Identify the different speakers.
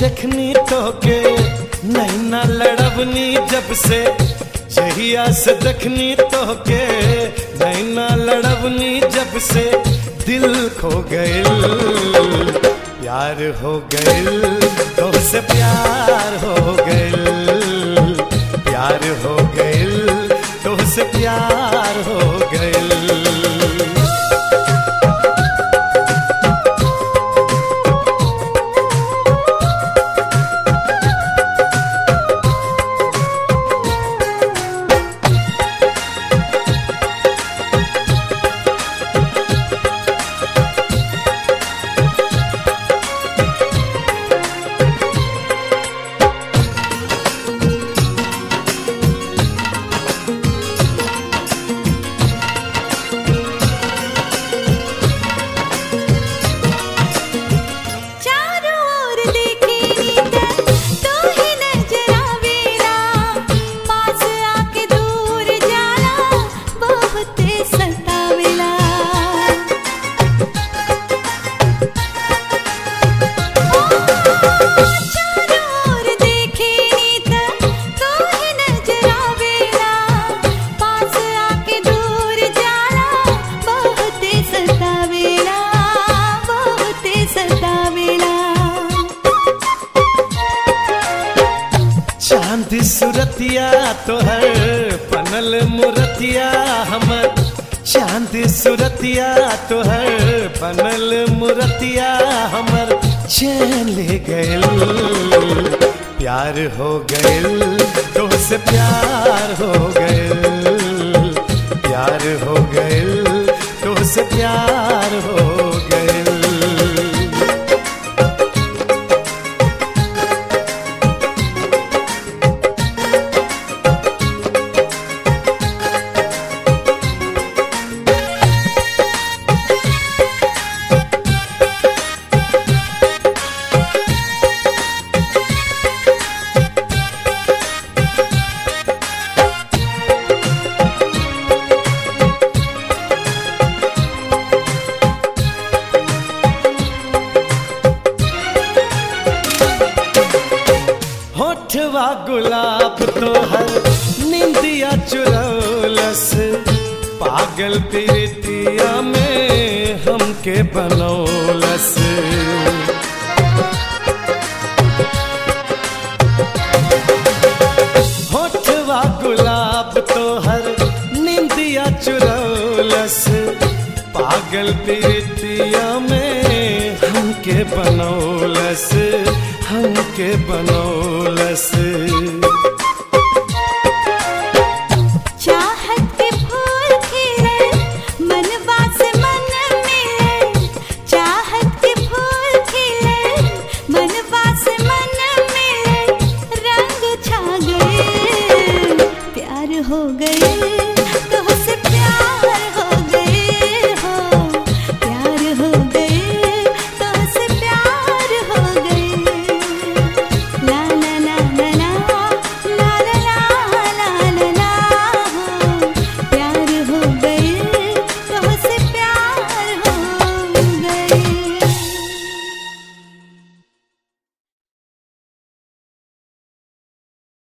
Speaker 1: देखनी तो के नैना लड़बनी जब से जहिया से देखनी तो के नैना लड़बनी जब से दिल खो गइल प्यार हो गइल तो से प्यार हो गइल प्यार हो गइल तो से प्यार हो गइल
Speaker 2: चारों ओर देखे नीत तू ही नजर आवेला पास आके दूर जाला बहुत सतावेला चारों ओर देखे नीत तू ही नजर आवेला पास आके दूर जाला बहुत सतावेला बहुत सतावेला
Speaker 1: चांद सुरतिया तोहर पनल मुरतिया हमर चांद सुरतिया तोहर पनल मुरतिया हमर चैन ले गइल प्यार हो गइल तो से प्यार हो गइल प्यार हो गइल तो से प्यार हो गइल होठवा गुलाब तोहर निंदिया चुरौलस पागल प्रीतिया में हमके बनौलस होठवा गुलाब तोहर निंदिया चुरौलस पागल प्रीतिया में हमके बनौलस हमके बनौलस